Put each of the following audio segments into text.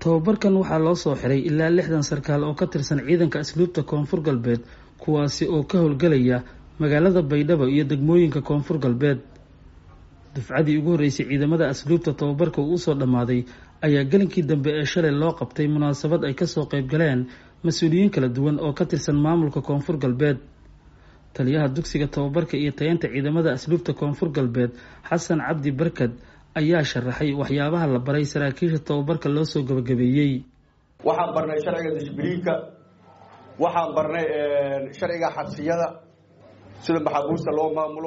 tababarkan waxaa loo soo xiray ilaa lixdan sarkaal oo ka tirsan ciidanka asluubta koonfur galbeed kuwaasi oo ka howlgelaya magaalada baydhabo iyo degmooyinka koonfur galbeed dufcadii ugu horreysay ciidamada asluubta tababarka uu usoo dhammaaday ayaa gelinkii dambe ee shalay loo qabtay munaasabad ay kasoo qayb galeen mas-uuliyiin kala duwan oo ka tirsan maamulka koonfur galbeed taliyaha dugsiga tababarka iyo tayeynta ciidamada asluubta koonfur galbeed xasan cabdi barkad ayaa sharaxay waxyaabaha la baray saraakiisha tababarka loo soo gabagabeeyey waxaan barnay sharciga dishbiliinka waxaan barnay sharciga xabsiyada sida maxaabuusta loo maamulo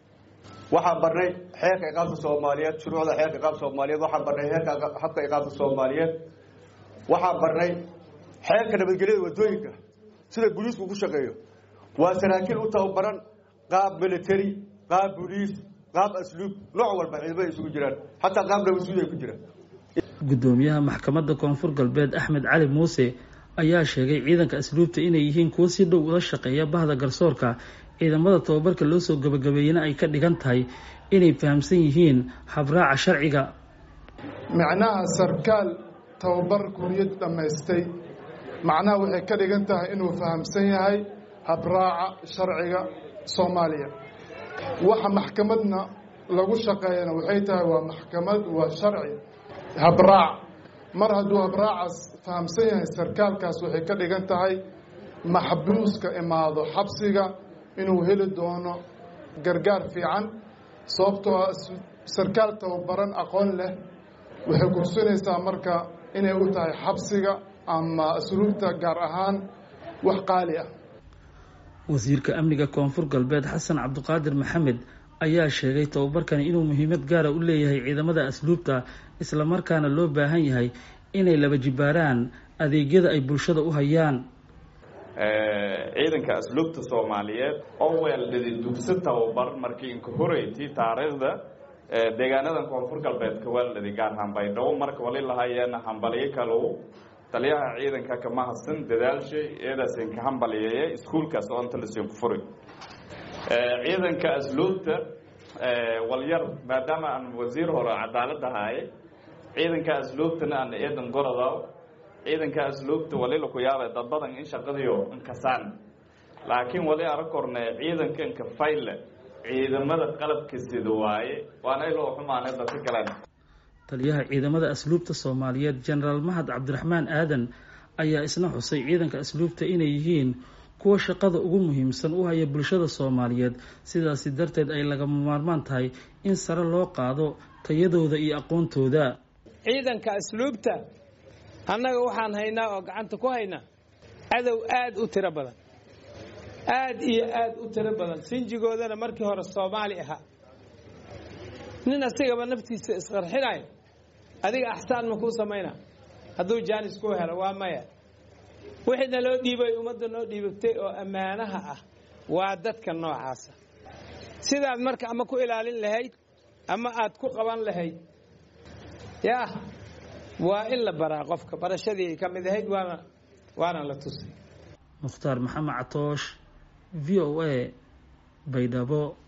waxaan barnay xeerka iqaabta soomaaliyeed shuruucda xeerka iqaabta soomaaliyeed waxaan barnay heerka habka iqaabta soomaaliyeed waxaan barnay xeerka nabadgelyada wadooyinka sida booliisku ku shaqeeyo waa saraakiil u tababaran qaab military qaab booliis qaab asluub nooc walba ciidamada isugu jiraan xataa qaab nabadsuud ay ku jiraan guddoomiyaha maxkamadda koonfur galbeed axmed cali muuse ayaa sheegay ciidanka asluubta inay yihiin kuwo si dhow ula shaqeeya bahda garsoorka ciidamada tababarka loo soo gabagabeeyena ay ka dhigan tahay inay fahamsan yihiin habraaca sharciga macnaha sarkaal tababar kuriyad dhammaystay macnaha waxay ka dhigan tahay inuu fahamsan yahay habraaca sharciga soomaaliya waxa maxkamadna lagu shaqeeyana waxay tahay waa maxkamad waa sharci habraac mar hadduu habraacaas fahamsan yahay sarkaalkaas waxay ka dhigan tahay maxbuuska imaado xabsiga inuu heli doono gargaar fiican sababtoo ah sarkaal tababaran aqoon leh waxay kursinaysaa marka inay u tahay xabsiga ama asluubta gaar ahaan wax qaali ah wasiirka amniga koonfur galbeed xasan cabdiqaadir maxamed ayaa sheegay tababarkani inuu muhiimad gaara u leeyahay ciidamada asluubta islamarkaana loo baahan yahay inay laba jibaaraan adeegyada ay bulshada u hayaan ciidanka asluubta soomaaliyeed oo weeldhidi dugsi tababar markii inka horeytii taariikhda deegaanadan koonfur galbeedka weeldhidi gaar ahaan baydhabo marka wali lahayeena hambaliyo kalow taliyaha ciidanka kama hadsan dadaalshay eedaasin ka hambaliyeeye iskuulkaas oo inta lasin ku furi ciidanka asluubta walyar maadaama aan wasiir hore cadaalad ahaaye ciidanka asluubtana aan eedan gorodaw ciidanka asluubta wali laku yaabay dad badan in shaqadiyo inkasaan laakiin wali arag korne ciidanka inka fayle ciidamada qalabka sida waaye waana iloo xumaanay dadka galeen taliyaha ciidamada asluubta soomaaliyeed jenaraal mahad cabdiraxmaan aadan ayaa isna xusay ciidanka asluubta inay yihiin kuwa shaqada ugu muhiimsan u haya bulshada soomaaliyeed sidaasi darteed ay lagama maarmaan tahay in sare loo qaado tayadooda iyo aqoontooda ciidanka asluubta annaga waxaan haynaa oo gacanta ku haynaa cadow aada u tiro badan aada iyo aada u tiro badan sinjigoodana markii hore soomaali ahaa nin asigaba naftiisa isqarxinayo adiga axsaan ma kuu samayna hadduu jaanis kuu helo waa maya wixiina loo dhiibay ummadda noo dhiibatay oo ammaanaha ah waa dadka noocaasa sidaad marka ama ku ilaalin lahayd ama aad ku qaban lahayd yaah waa in la baraa qofka barashadii ay ka mid ahayd waana waana la tusay mukhtaar maxamed catoosh v o a baydhabo